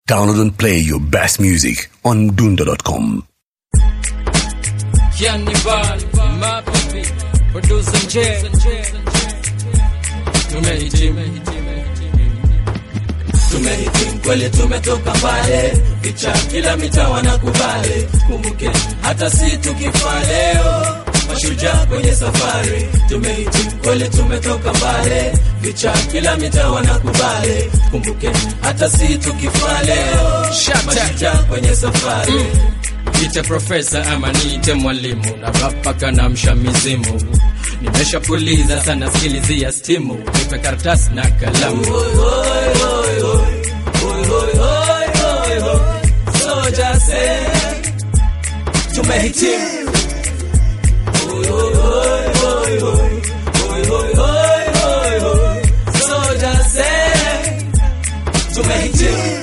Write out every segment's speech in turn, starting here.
Download and play your best music on Dunda.com. Cannibal, my baby, producer J. Tumehitimu, tumehitimu kweli, tumetoka mbali, picha kila mitaa wanakubali. Kumbuke hata si tukifa leo, mashujaa kwenye safari. Tumehitimu kweli, tumetoka mbali, picha kila mitaa wanakubali. Kumbuke hata si tukifa leo, Shut up. mashujaa kwenye safari. Niite profesa ama niite mwalimu na rapa kana mshamizimu nimeshapuliza sana skilizia stimu nipe karatasi na kalamu Soja say, tumehitimu. Soja say, tumehitimu.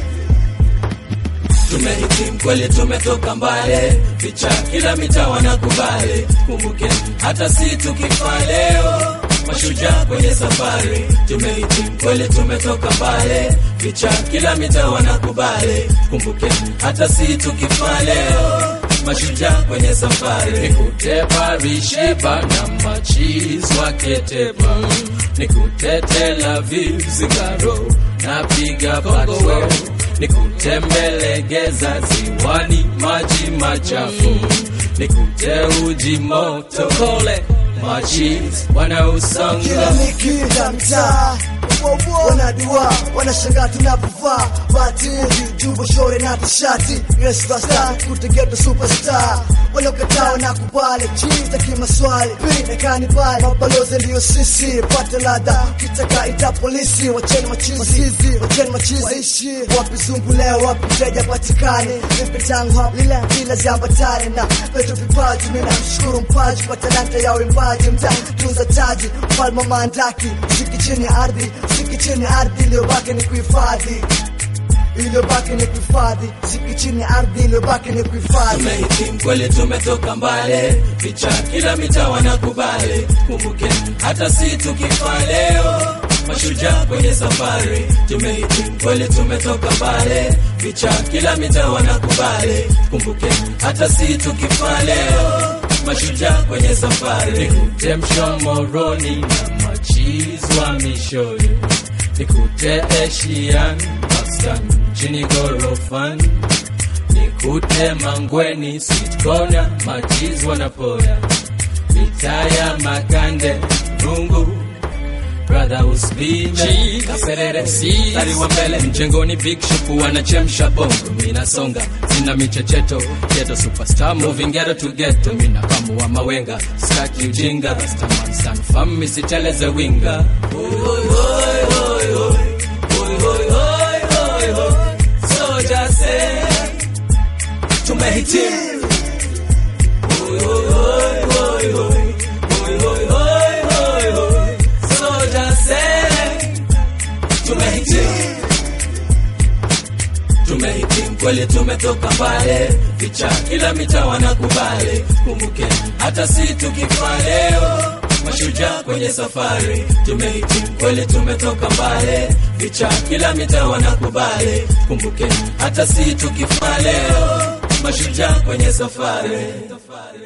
Tumehitimu kweli, tumetoka mbali, picha kila mitaa wanakubali. Kumbuke hata si tukifa leo, mashujaa kwenye safari. Tumehitimu kweli, tumetoka mbali, picha kila mitaa wanakubali. Kumbuke hata si tukifa leo, mashujaa kwenye safari. nikute parishiba na machiz waketeba nikute Tel Aviv zingaro napiga patro nikute mbelegeza ziwani maji machafu nikute uji moto kole machiz wanausonga kila nikida mtaa wanadua wanashangaa tunapovaa batili jubo shore na tishati resvasta kutegeto superstar waliokataa na kubali chiza kimaswali pinekani pale mabalozi ndiyo sisi pate ladha kitaka ita polisi wacheni machizi wacheni machizi waishi wapi zungu leo wapi mteja patikane vipi tangu hapa lile bila ziambatane na peto vipaji mina mshukuru mpaji kwa talanta ya uimbaji mta tunza taji mfalme wa maandaki siki chini ya ardhi siki chini ya ardhi iliyobaki ni kuhifadhi iliyobaki ni kuhifadhi siki chini ya ardhi iliyobaki ni kuhifadhi Tumehitimu kweli, tumetoka mbali, picha kila mitaa wanakubali. Kumbuke hata si tukifa leo, mashujaa kwenye safari. Tumehitimu kweli, tumetoka mbali, picha kila mitaa wanakubali. Kumbuke hata si tukifa leo, mashujaa kwenye safari. nikute mshomoroni na machiz wa mishori nikute Asian Pakistan chini gorofan nikute mangweni sweet corner machiz wanapoya mitaa ya makande rungu brother usbime kaperere stari wa mbele mjengoni big shop wanachemsha bongo minasonga sina michecheto geto superstar moving ghetto to ghetto mina kamu wa mawenga staki ujinga rastaman san fam misiteleze winga Soja say, tumehitimu. Soja say, tumehitimu. Tumehitimu kweli, tumetoka mbali, picha kila mitaa wanakubali. Kumbuke hata si tukifa leo, mashujaa kwenye safari. Tumehitimu kweli, tumetoka mbali, picha kila mitaa wanakubali. Kumbuke hata si tukifa leo, mashujaa kwenye safari.